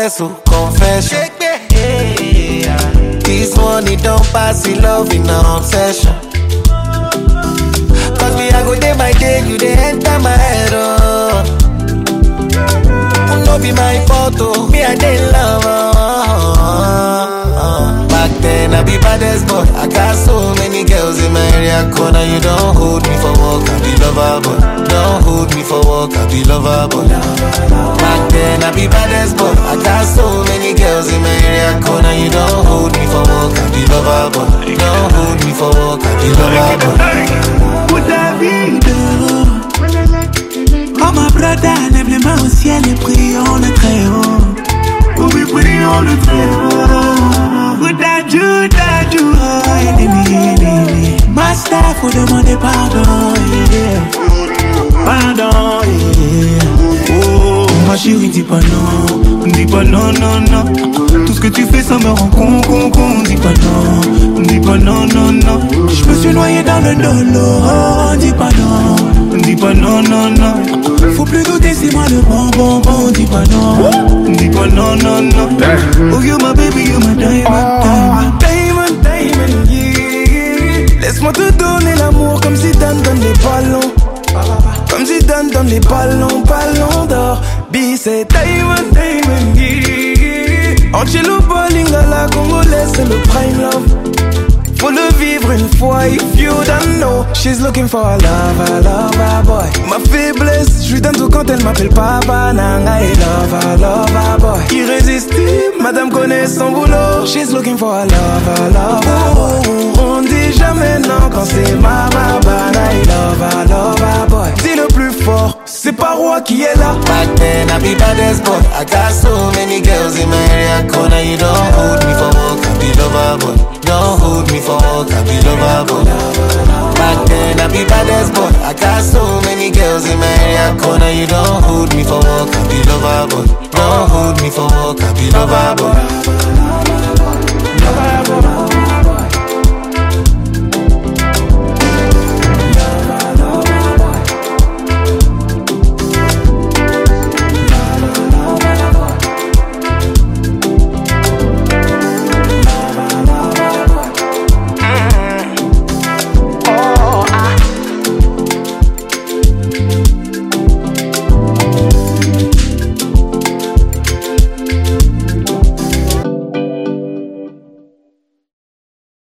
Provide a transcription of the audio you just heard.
confess, oh, confession. This money don't pass the love in an obsession. Cause me, I go day by day, you they enter my head, oh. No be my fault, oh. Me, I did love, oh. Back then, I be baddest boy. I got so many girls in my area corner. You don't hold me for work, I be lover, boy. Don't hold me for work, I be lover, boy. Back then, I be baddest boy. I got so many girls in my area corner. You don't hold me for work, I be lover, boy. Don't hold me for work, I be lover, boy. Pour David. Oh ma brother, lève les mains au ciel et prions le très haut. Oh oui, prions le très haut. Pour Dadju, Dadju, oh, ennemi, ennemi. Master, faut demander pardon, yeah. Pardon, yeah. Oh, ma chérie, dis pas non. Dis pas non, non, non. Tout ce que tu fais, ça me rend con, con, con. Dis pas non. Dis pas non, non, non. Je me suis noyé dans le dolo. Oh, dis pas non. Dis pas non, non, non. Faut plus douter, c'est moi le bon, bon, bon. Dis pas non. Dis pas non, non, non. Oh, you my baby, you my diamond, diamond. Diamond, diamond, yeah. Laisse-moi te donner l'amour comme si Dan donne les ballons. Comme si Dan donne les ballons, ballons d'or. B, c'est Diamond, diamond, yeah. Angelo Bolingala, congolaise, c'est le prime love. Faut le vivre une fois, if you don't know. She's looking for a lover, lover boy. Ma faiblesse, je lui donne tout quand elle m'appelle papa, nanga et lover, lover boy. Irrésistible, madame connaît son boulot. She's looking for a lover, lover boy. On dit jamais non quand c'est mama, bana et lover, lover boy. Dis le plus fort, c'est pas roi qui est là. Back then, I be baddest boy. I got so many girls in my area corner. You don't hold me for work, I be lover boy. Don't hold me for work, I be lover boy. Back then, I be baddest boy. I got so many girls in my area corner. You don't hold me for work, I be lover boy. Don't hold me for work, I be lover boy. Lover boy.